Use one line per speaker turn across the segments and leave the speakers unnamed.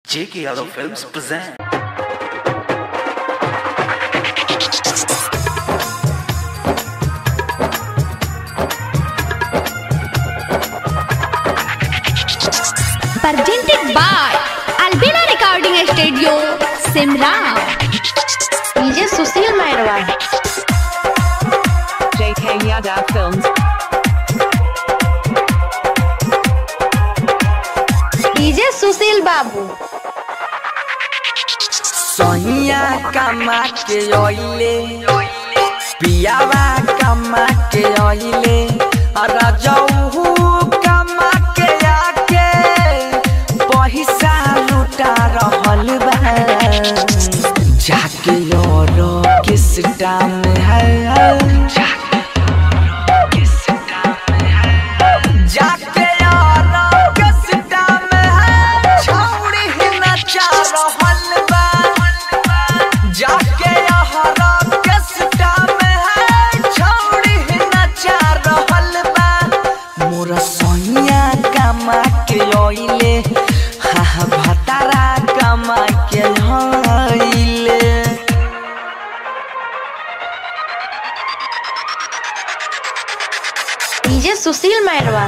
J.K. Yadav Films present.
presented by Albina Recording Studio, Simra.
DJ Sushil Mairwa
JK Yadav Films.
DJ Sushil बाबू
सहिया कमा के ओइले पियावा कमा के ओइले रजऊ कमा के आके पैसा लुटा रहल बा जाके योरो किस टाइम है जाके यारो किस टाइम है छौड़ी ही नचा रहल बा जाके यारो किस टाइम है छौड़ी ही नचा रहल बा मोर सोनिया कमा के ओइले हा हा भतारा कमा के होइले
डीजे सुशील मैरवा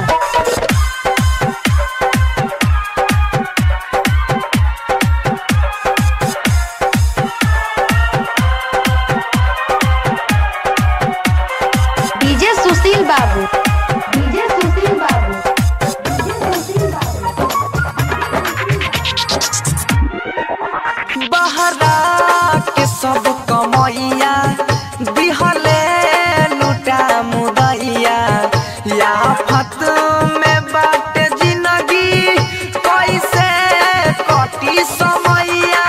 डीजे सुशील बाबू डीजे सुशील बाबू डीजे सुशील बाबू
बहरा के सब कमैया दिहले लुटा मुदैया या फत में बाटे जिंदगी कैसे कटी समैया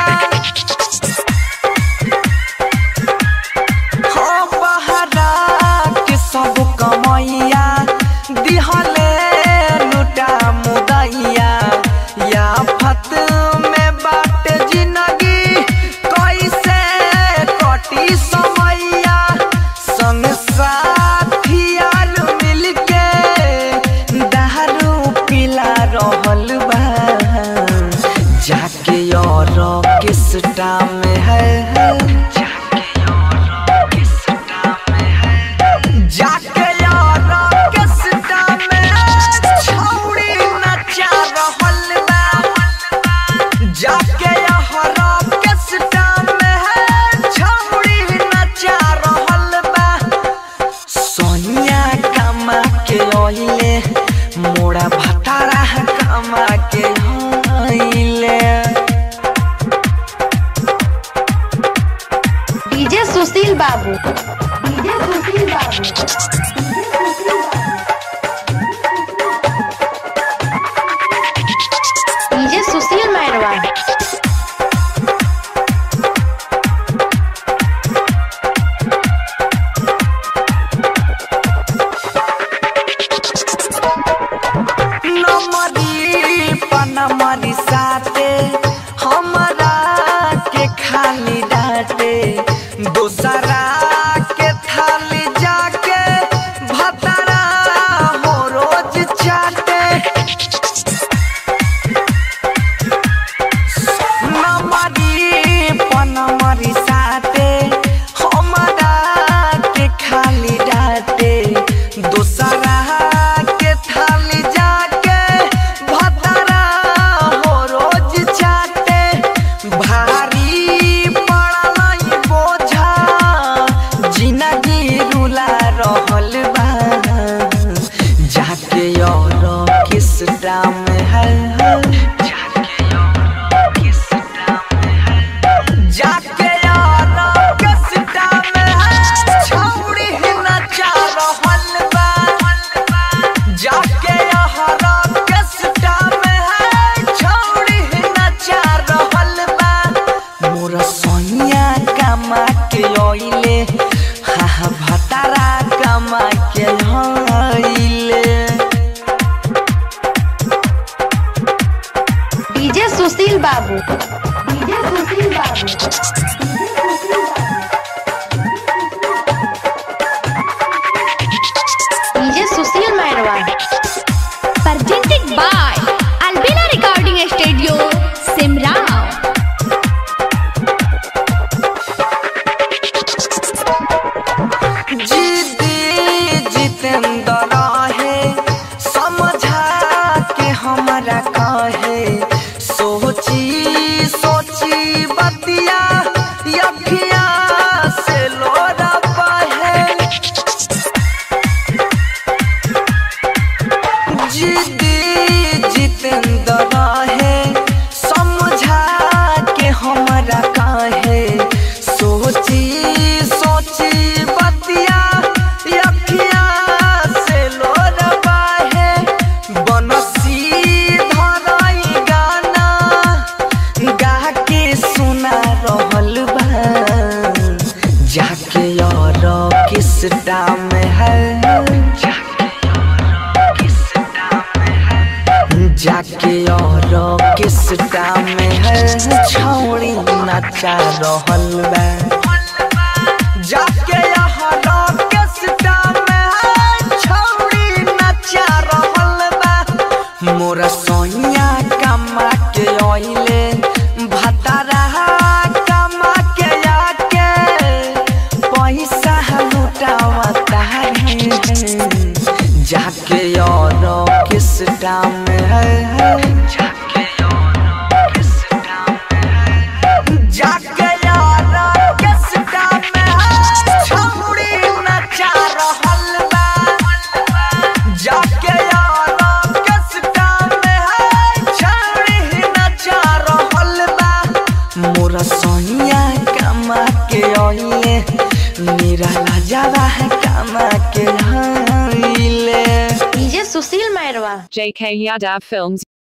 हो बहरा के सब कमैया दिहले लुटा मुदैया या फत में बाट जिंदगी कैसे कटी समैया संग साथियाल मिलके दारू पिला रहल बा जाके और किस टाइम है जाके यारा के सिटा में छौड़ी नचा रहल बा जाके यारा के सिटा में छौड़ी नचा रहल बा सोनिया कमा के ओइले मोड़ा भतारा कमा के होइले
डीजे सुशील बाबू डीजे सुशील बाबू डीजे सुशील बाबू डीजे सुशील मैरवा
नमरी पनमरी साथे हमरा के खाली डाटे दूसरा के थाली जाके भतरा हो रोज चाटे नमरी पनमरी साथे हमरा के खाली डाटे दूसरा के थाली जाके भतरा हो रोज चाटे भारी पड़ल बोझा जिंदगी रुला रहल बा जाके और किस दाम है जाके यारा के सिटा में है छौड़ी ही नचा रहल बा जाके यारा के सिटा में है छौड़ी ही नचा रहल बा मोर सोनिया कमा के ओइले हा हा भतारा कमा के होइले
डीजे सुशील बाबू डीजे सुशील बाबू डीजे सुशील बाबू DJ Sushil Mairwa
Presented by Albina Recording Studio, Simra.
और किसटा में है छौड़ी नचा रहल बा जाके यहाँ किसटा में है छौड़ी नचा रहल बा मोरा सोनिया कमा के ओइले भतारा कमा के आके पैसा लुटावता है जाके और किस टाइम है जाके और किस टाइम है जाके और किस टाइम है छौड़ी नचा रहल बा जाके और किस टाइम है छौड़ी नचा रहल बा मोरा सोनिया कमा के ओइले मेरा लाजवा है कमा के आइले
DJ Sushil Mairwa
JK Yadav Films